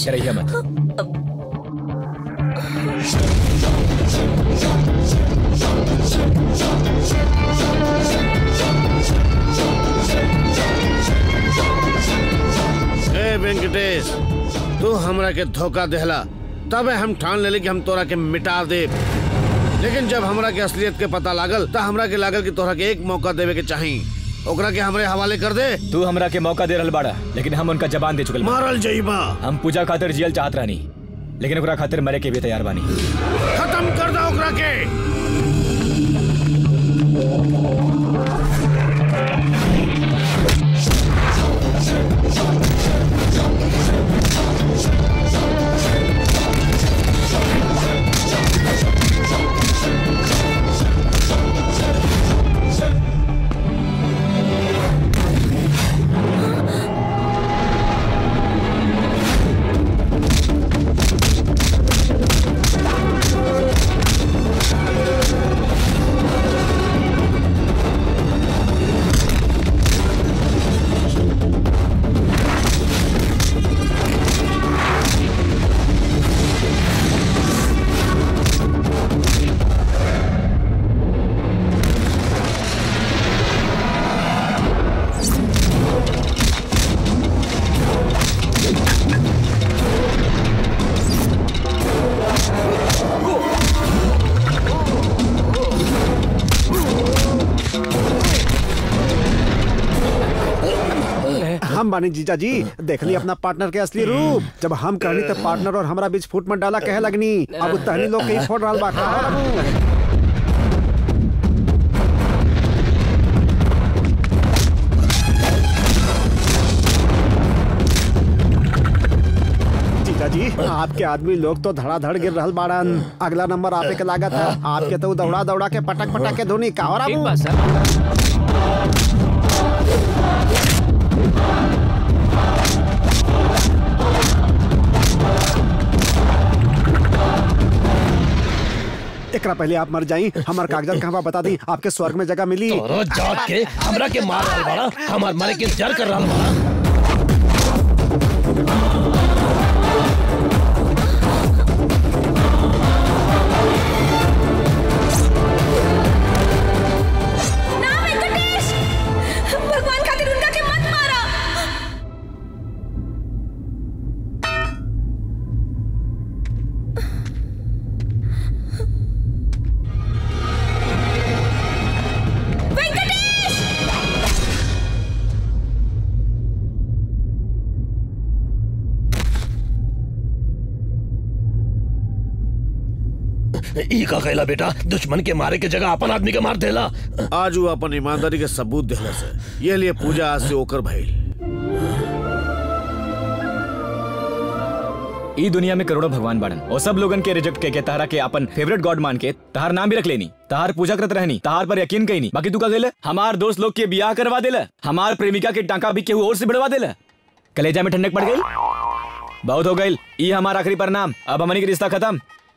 रहिए मत ए वेंकटेश तू हमरा के धोखा देहला तबे हम ठान लेली कि हम तोरा के मिटा दे लेकिन जब हमरा के असलियत के पता लागल त हमरा के लागल कि तोरा के एक मौका देवे के चाही ओकरा के हमरे हवाले कर दे तू हमरा के मौका दे रहल बाड़ा लेकिन हम उनका जबान दे चुकल बानी। मारल जइबा हम पूजा खातिर जियल चाहत रहनी लेकिन ओकरा खातिर मरे के भी तैयार बानी खत्म कर दो ओकरा के हम बानी जीजा जी देखली अपना पार्टनर के असली रूप जब हम कहनी तो पार्टनर और हमारा बीच फूट मत डाला कहे लगनी अब तहनी लोग के ही फोड़ रहल बा का हो बाबू? जीजा जी आपके आदमी लोग तो धड़ाधड़ गिर रहल बाड़न अगला नंबर आपे के लागत है आपके तो दौड़ा दौड़ा के पटक पटक के धोनी का हो ठीक बाबू? बा सर एकरा पहले आप मर जाई हमार कागजात कहाँ बा बता दी आपके स्वर्ग में जगह मिली तोरो जाग के हमरा के मार रहल बाड़ा हमार मारे के इंतजार कर रहल बाड़ा ना वेंकटेश भगवान खातिर उनका के मत मारा वेंकटेश ई का कहला बेटा दुश्मन के मारे के जगह अपन आदमी के मार देला आज वो अपन ईमानदारी के सबूत देहला से ये लिए पूजा आज से ओकर भइल ई दुनिया में करोड़ों भगवान बाड़न और सब लोगन के रिजेक्ट के, के तारा के अपन फेवरेट गॉड मान के तहार नाम भी रख लेनी तहार पूजा करत रहनी तहार पर यकीन कहीं नहीं बाकी तू का गेले हमार दोस्त लोग के बियाह करवा देला हमार प्रेमिका के टांका भी केहू और से बढ़वा देला कलेजा में ठंडक पड़ गई बहुत हो गई ई हमार आखिरी परिणाम अब हमनी के रिश्ता खत्म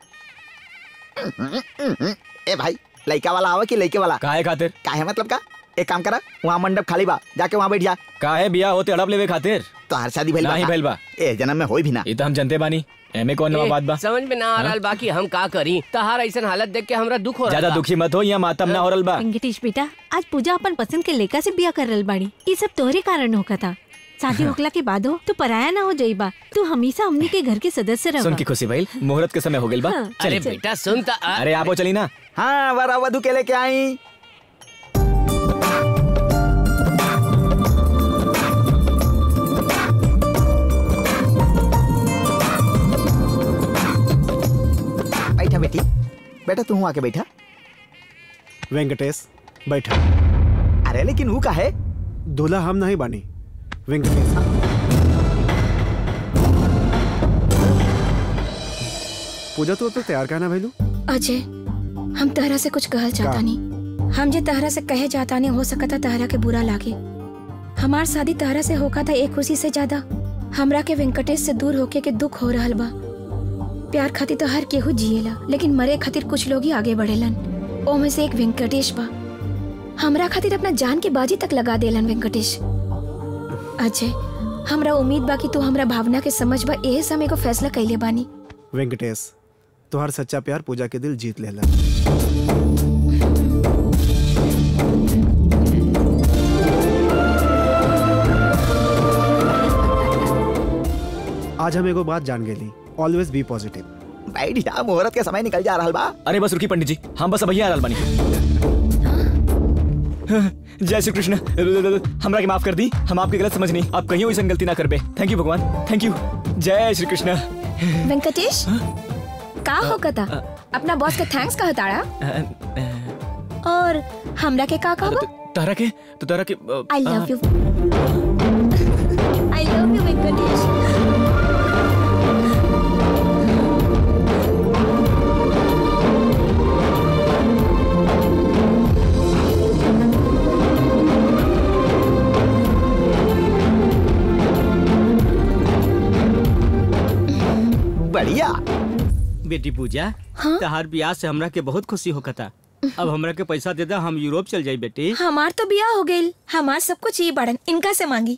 ए भाई लड़का वाला आवा कि लड़के वाला काहे खातिर काहे मतलब का एक काम करा वहाँ मंडप खाली बा जाके वहाँ बैठ जा काहे बियाह होते अड़प लेवे खातिर तो हर शादी भइल नाही का? भइल बा। ए जन्म में होई भी ना ई तो हम जनते बानी एमे कौन नवा ए, बात बा समझ में ना आ रहल बा कि हम का करी तहार ऐसन हालत देख के हमरा दुख हो ज्यादा रहा दुखी मत हो या मातम ना हो रहल बा वेंकटेश बेटा आज पूजा अपन पसंद के लेका से बिया कर रहल बाड़ी ये सब तोहरे कारण होका था शादी होकला के बाद हो तो पराया ना हो जाइबा तू हमेशा हमनी के घर के सदस्य सुन रह की खुशी भइल मुहूर्त के समय हो गइल बा हाँ। अरे चली बेटा सुन ता आ- अरे आपो चली ना हाँ वरा वधु के लेके आई बैठा बेटी बेटा तू आके बैठा वेंकटेश बैठा अरे लेकिन वो का है दूल्हा हम नहीं बानी वेंकटेश पूजा तो, तो तैयार कहना भैलू अजय हम तहरा से कुछ कहल चाहता नहीं हम जे तहरा से कहे चाहता नहीं हो सकता तहरा के बुरा लागे हमार शादी तहरा से होका था एक खुशी से ज्यादा हमरा के वेंकटेश से दूर होके के दुख हो रहल बा प्यार खातिर तो हर केहू जिएला लेकिन मरे खातिर कुछ लोग ही आगे बढ़ेलन ओमे से एक वेंकटेश बा हमरा खातिर अपना जान के बाजी तक लगा देलन वेंकटेश अजय हमरा उम्मीद बा कि तू हमरा भावना के समझ बा एहे समय को फैसला कैले बानी वेंकटेश तुहार सच्चा प्यार पूजा के दिल जीत लेला आज हम एगो बात जान गेली ऑलवेज बी पॉजिटिव बैठिया मुहूर्त के समय निकल जा रहा बा अरे बस रुकी पंडित जी हम बस भैया आ बानी जय श्री कृष्ण हमरा के माफ कर दी हम आपकी गलत समझ नहीं आप कहीं वैसा गलती ना करबे थैंक यू भगवान थैंक यू जय श्री कृष्ण वेंकटेश का होकता अपना बॉस के थैंक्स कहा ताड़ा और हमरा के का कहबो तारा के तो तारा के I love you I love you Venkatesh बढ़िया बेटी पूजा तहार ब्याह से हमरा के बहुत खुशी होकता अब हमरा के पैसा दे दा हम यूरोप चल जाई बेटी हमार तो बिया हो गइल हमार सब कुछ ये बड़न इनका से मांगी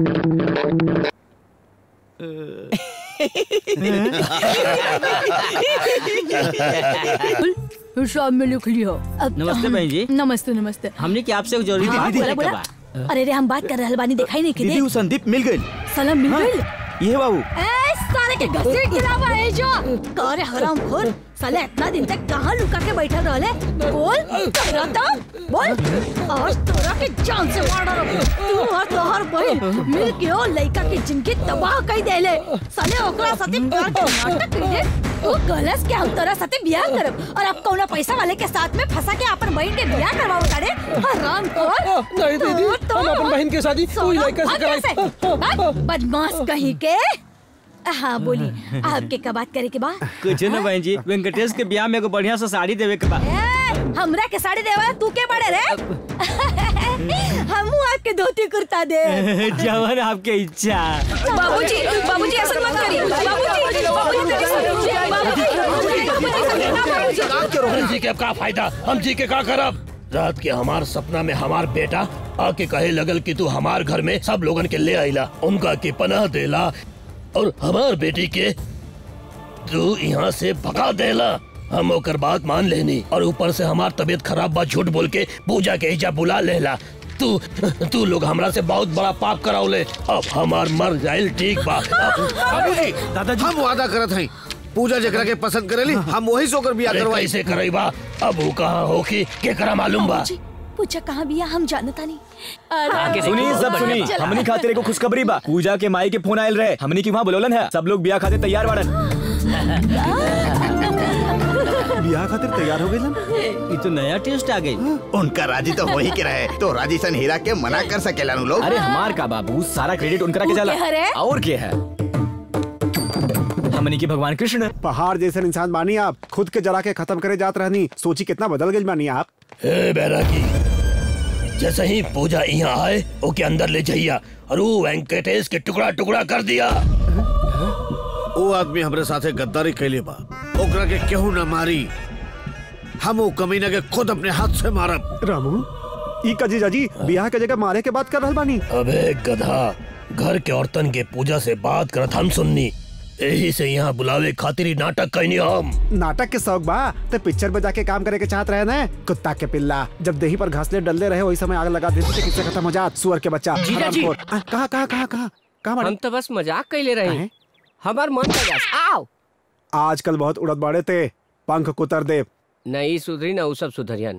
शाम में लिख लियो अब- नमस्ते बहन जी नमस्ते नमस्ते हमने के आपसे एक जरूरी हाँ, बात बोला, करे के बोला। बा अरे रे हम बात कर रहल बानी दिखाई नहीं दीदी किदे वो संदीप मिल गई सलाम मिल गइल ये बाबू ए साले के घसीट गिरावा है जो करे हराम खोर साले इतना दिन तक कहाँ लुका के बैठा रहले बोल तोरा तो बोल आज तोरा के जान से मार डालो तू और तोहर बहन मिल के ओ लइका के जिंदगी तबाह कर देले साले ओकरा साथे प्यार के नाटक कइले ओ गलस के हम तोरा साथे बियाह करब और अब कौना पैसा वाले के साथ में फंसा के अपन बहन के बियाह करवाओ तारे हराम खोर नहीं दीदी, तोर तो- हम अपन बहन के शादी कोई सोना, लड़का से भाग यहाँ कराई। भाग, बदमाश कहीं के हाँ बोली आपके का बात करे के बा कुछ न बहन जी वेंकटेश के ब्याह में एगो बढ़िया सा साड़ी देवे के बा ए, हमरा के साड़ी देवा तू के बड़े रे हमू आपके धोती कुर्ता दे जवन आपके इच्छा बाबूजी बाबूजी ऐसा मत करिए बाबूजी बाबूजी मेरी सुनिए बाबूजी बाबूजी बाबूजी ना बाबूजी हम जी के अब का फायदा हम जी के का करब रात के हमार सपना में हमार बेटा आके कहे लगल कि तू हमार घर में सब लोगन के ले आइला उनका के पनाह देला और हमार बेटी के तू यहाँ से भगा देला हम ओकर बात मान लेनी और ऊपर से हमार तबीयत खराब बा झूठ बोल के पूजा के हिजा बुला लेला तू तू लोग हमरा से बहुत बड़ा पाप कराओले अब हमार मर जाइल ठीक बा अब- बाबूजी दादाजी हम वादा करत हई पूजा जकरा के पसंद करेली हम वही से ओकर बियाह अरे करवाई कैसे करैबा अब वो कहाँ होखी केकरा मालूम बा बाबूजी, पूछा कहाँ बिया हम जानता नहीं आके सुनी देखो, सब सुनी बढ़िया बा। हमनी खातिर एगो खुशखबरी बा पूजा के माई के फोन आयल रहे हमनी की वहाँ बुलौलन है सब लोग बियाह खातिर तैयार बाड़न बियाह खातिर तैयार हो गइलन ये तो नया टेस्ट आ गई उनका राजी तो हो ही के रहे तो राजी सन हीरा के मना कर सकेला नु लोग अरे हमार का बाबू सारा क्रेडिट उनकरा के ऊ जाला के हरे? और के है हमनी की भगवान कृष्ण पहाड़ जैसे इंसान बानी आप खुद के जला के खत्म करे जात रहनी सोची कितना बदल गई बानी आप हे बैरागी जैसे ही पूजा यहाँ आए ओके अंदर ले जाइया और वो वेंकटेश के टुकड़ा टुकड़ा कर दिया वो आदमी हमरे साथे गद्दारी कैले बा ओकरा के केहू न मारी हम वो कमीना के खुद अपने हाथ से मारब रामू ई का जीजा जी बियाह के जगह मारे के बात कर रहल बानी अबे गधा घर के औरतन के पूजा से बात करत हम सुननी यही से यहाँ बुलावे खातिर ही नाटक कैनी हम नाटक के शौक बा तो पिक्चर में जाके काम करे के चाहत रहे ना कुत्ता के पिल्ला जब देही पर घासले डलते रहे वही समय आग लगा देते थे किससे खत्म हो जात सुअर के बच्चा जीजा जी। हरामखोर। आ, कहाँ कहाँ कहाँ कहाँ कहाँ हम बाड़े? तो बस मजाक कैले रहे काहे? हमार मन तजास आओ आजकल बहुत उड़द बाड़े थे पंख कुतर दे नहीं सुधरी ना उ सब सुधरियन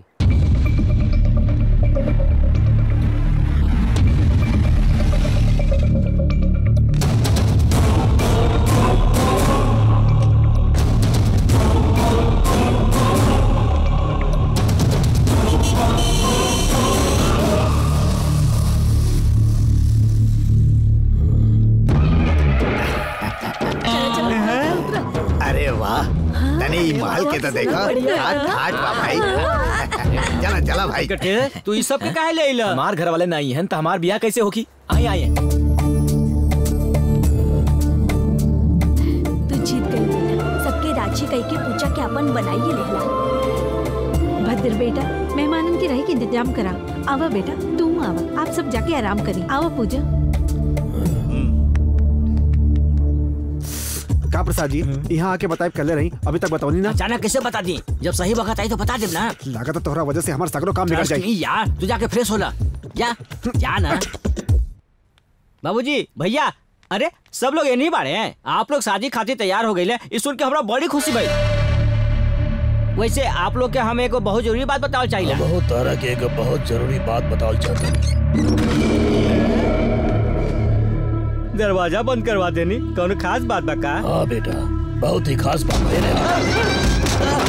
अरे वाह तने ई महल के तो देखा ठाट ठाट बा भाई चला चला भाई वेंकटेश तू ये सब के काहे ले आइला हमार घर वाले नहीं हैं तो हमार बियाह कैसे होगी आइए आइए तू जीत गई बेटा सबके राजी कई के पूछा के अपन बनाइए लेला भद्र बेटा मेहमानन की रही के इंतजाम करा आवा बेटा तू आवा आप सब जाके आराम करी आवा पूजा का प्रसाद जी यहाँ आके बताए कले रही अभी तक बताओ ना अचानक कैसे बता दी जब सही वक्त आई तो बता दे ना लागत तोहरा वजह से हमारा सगरो काम बिगड़ Trust जाए me यार तू जाके फ्रेश होला जा जा ना बाबूजी भैया अरे सब लोग ये नहीं बाड़े हैं आप लोग शादी खातिर तैयार हो गए इस सुन के हमरा बड़ी खुशी भाई वैसे आप लोग के हम एगो बहुत जरूरी बात बताओ चाहिए बहुत तारा के एक बहुत जरूरी बात बताओ चाहता हूँ दरवाजा बंद करवा देनी कौन खास बात बा का हाँ बेटा बहुत ही खास बात है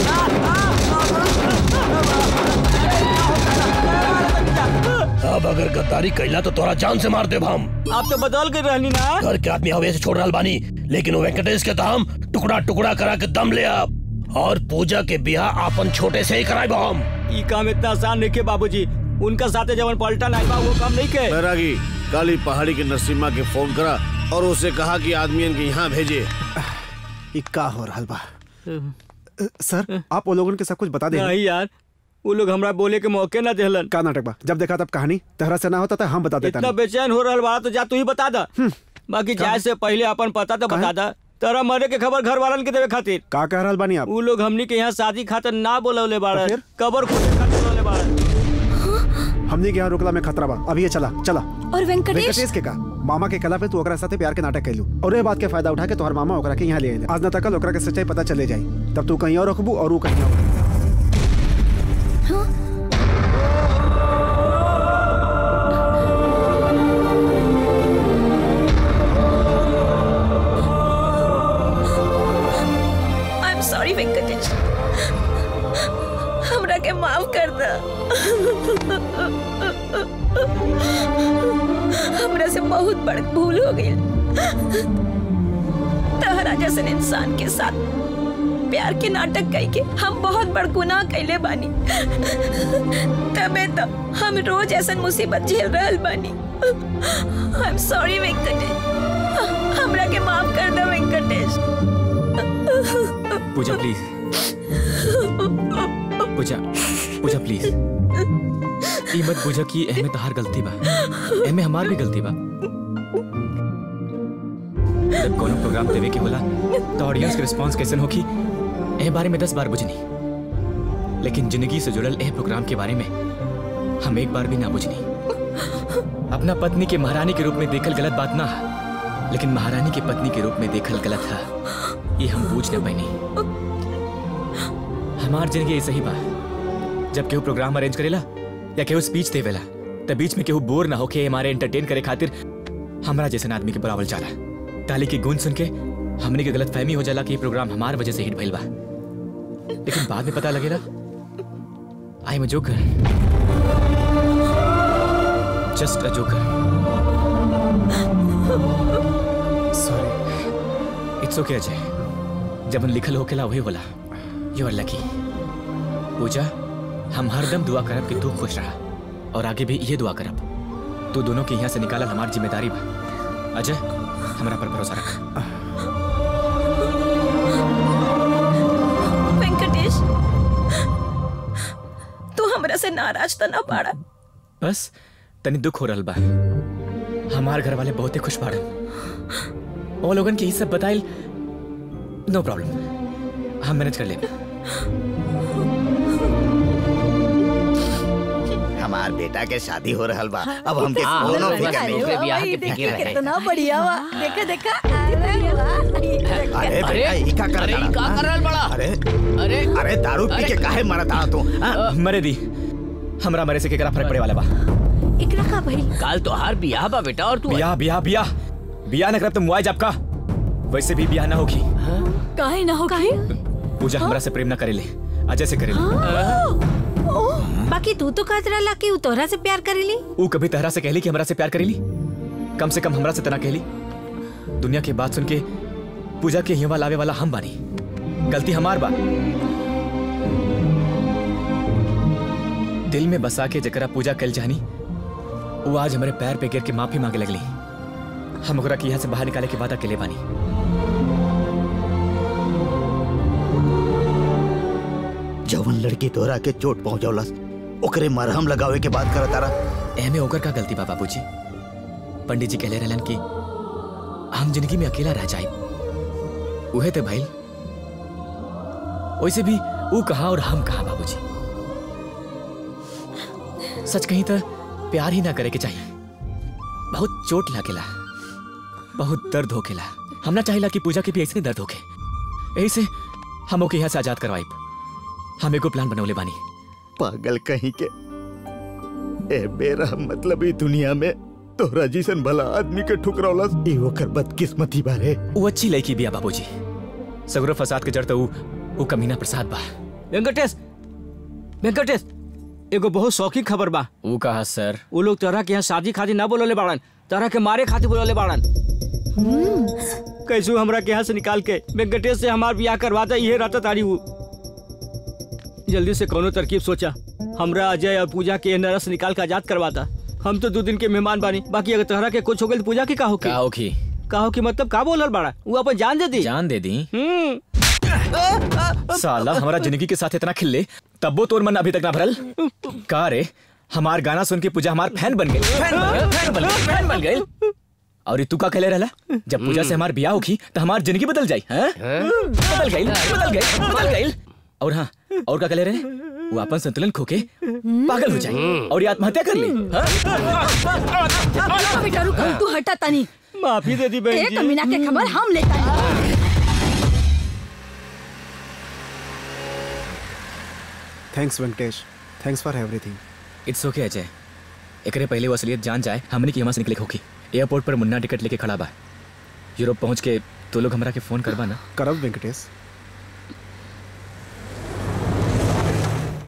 अब अगर गद्दारी कैला तो तोरा जान से मार देब हम आप तो बदल कर रहनी ना घर के आदमी हवे से छोड़ रहा बानी लेकिन वो वेंकटेश के तो हम टुकड़ा टुकड़ा करा के दम ले अब और पूजा के बियाह आपन छोटे से ही कराए हम ई काम इतना आसान नहीं के बाबूजी उनका साथे जवन पलटन आई बा वो काम नहीं के बैरागी काली पहाड़ी के नरसिम्हा के फोन करा और उसे कहा कि आदमियन के यहाँ भेजे ये का हो रहा बा अ, सर आप वो लोगन के सब कुछ बता दे नहीं यार वो लोग हमरा बोले के मौके ना देहलन का नाटक बा जब देखा तब कहानी तहरा से ना होता था हम बता देता इतना बेचैन हो रहा बा तो जा तू ही बता दा बाकी जाए से पहले अपन पता तो बता दा तेरा मरे के खबर घर वालन के देवे खातिर का कह रहल बानी आप वो लोग हमनी के यहाँ शादी खातिर ना बोलवले बाड़न कबर खोदे खातिर बोलवले बाड़न हमने के यहाँ रोकला में खतरा बा अभी ये चला चला और वेंकटेश वेंकटेश के का मामा के कला पे तू ओकरा साथे प्यार के नाटक कैलू और ये बात के फायदा उठा के तोहर मामा ओकरा के यहाँ ले आइले आज न तक ओकरा के सच्चाई पता चले जाई तब तू कहीं और रखबू और वो कहीं और आई एम सॉरी वेंकटेश हमरा के माफ कर दे हमरा से बहुत बड़ भूल हो गई तहरा जैसन इंसान के साथ प्यार के नाटक कई के हम बहुत बड़ गुनाह कैले बानी तबे तो हम रोज ऐसन मुसीबत झेल रहल बानी आई एम सॉरी वेंकटेश हमरा के माफ कर दे वेंकटेश पूजा प्लीज पूजा पूजा प्लीज ई मत पूजा की एमे तहार गलती बा एमे हमार भी गलती बा जब कोनो प्रोग्राम देवे के होला तो ऑडियंस के रिस्पांस कैसन होखी ए बारे में दस बार बुझनी लेकिन जिंदगी से जुड़ल ए प्रोग्राम के बारे में हम एक बार भी ना बुझनी अपना पत्नी के महारानी के रूप में देखल गलत बात ना है लेकिन महारानी की पत्नी के रूप में देखल गलत है ये हम बूझ न पैनी हमार जिंदगी ऐसे ही बा जब केहू प्रोग्राम अरेंज करेला या केहू स्पीच देवेला तब बीच में केहू बोर ना होके हमारे एंटरटेन करे खातिर हमरा जैसन आदमी के बुलावल जाला ताली की गूंज सुन के हमने के गलत फहमी हो जाला कि ये प्रोग्राम हमार वजह से हिट भइल बा लेकिन बाद में पता लगेला I am a joker just a joker sorry it's okay Ajay जब उन लिखल होकेला वही होला यू आर लकी पूजा हम हरदम दुआ करब कि तू खुश रहा और आगे भी ये दुआ करब तू दोनों के यहाँ से निकालल हमार जिम्मेदारी बा अजय हमरा पर भरोसा रख वेंकटेश तू हमरा से नाराज तो ना पाड़ा बस तनी दुख हो रहल बा हमार घर वाले बहुते खुश बाड़न वो लोगन के ई सब बताइल नो प्रॉब्लम हम मैनेज कर लेब हमार बेटा के शादी हो रहल बा अब हमके हाँ, कोनो बस फिक्र नहीं ओकरे बा। बियाह के फिक्र रहे कितना बढ़िया बा देखा देखा अरे वाह अरे बेटा ई का कर अरे ई का कर रहल बड़ा अरे अरे अरे दारू पी के काहे मरत आ तू हाँ? मरे दी हमरा मरे से केकरा फर्क पड़े वाला बा एकरा का भइल काल तोहार बियाह बा बेटा और तू बियाह बियाह बियाह बियाह न करब तो मुआज आपका वैसे भी बियाह ना होगी काहे ना हो काहे पूजा हमरा से प्रेम ना करेले अजय से करेले बाकी तू तो कहत रहला कि उ तोहरा से प्यार करेली ऊ कभी तहरा से कहली कि हमरा से प्यार करेली कम से कम हमरा से तना कहली दुनिया की बात सुन के पूजा के यहाँ लावे वाला हम बानी गलती हमार बा दिल में बसा के जकरा पूजा कल जानी वो आज हमारे पैर पे गिर के माफी मांगे लगली हम ओकरा के यहाँ से बाहर निकाले के वादा के ले बानी जवन लड़की तोरा के चोट पहुंचौलस ओकरे मरहम लगावे के बात करत तारा एमे ओकर का गलती बा बाबूजी पंडित जी कहले रहलन कि हम जिंदगी में अकेला रह जाए उहे थे भाई वैसे भी वो कहा और हम कहा बाबूजी सच कहीं तो प्यार ही ना करे के चाहिए बहुत चोट लागेला बहुत दर्द होकेला हमना चाहिला कि पूजा के भी ऐसे दर्द होके यही से हम ओके यहाँ से आजाद करवाई हम एगो प्लान बनौले बानी पागल कहीं के ए बेरा मतलब ई दुनिया में तोहरा जैसन भला आदमी के ठुकरौला ई ओकर बदकिस्मती बारे वो अच्छी लड़की बिया बाबूजी सगरो फसाद के जड़ तो ऊ ऊ कमीना प्रसाद बा वेंकटेश वेंकटेश एगो बहुत शौकी खबर बा ऊ कहा सर वो लोग तोहरा के यहाँ शादी खातिर ना बोलले बाड़न तोहरा के मारे खातिर बोलले बाड़न कैसू हमरा के यहाँ से निकाल के वेंकटेश से हमार ब्याह करवाता ये रहता तारी वो जल्दी से कोनो तरकीब सोचा हमरा अजय और पूजा के नरस से निकाल के आजाद करवाता हम तो दो दिन के मेहमान बानी बाकी अगर तोहरा के कुछ हो गई तो पूजा की का होके का होखी का होके मतलब का बोलल बाड़ा वो अपन जान दे दी जान दे दी हम्म साला हमारा जिंदगी के साथ इतना खिल्ले तब्बो तोर मन अभी तक ना भरल का रे हमार गाना सुन के पूजा हमार फैन बन गई फैन बन गई फैन बन गई फैन बन गई और ये तू का कहले रहला जब पूजा से हमार ब्याह होखी तो हमार जिंदगी बदल जाई हैं बदल गई बदल गई बदल गई और हाँ और का कहले रहे वो अपन संतुलन खोके पागल हो जाए और ये आत्महत्या कर ली हाँ? बेटा रुक तू हटा तनी माफी दे दी बहन एक जी मीना के खबर हम लेता है thanks Venkatesh thanks for everything it's okay Ajay एकरे पहले वो असलियत जान जाए हमने की यहाँ से निकले होगी एयरपोर्ट पर मुन्ना टिकट लेके खड़ा बा यूरोप पहुंच के तो लोग हमरा के फोन करबा ना करब वेंकटेश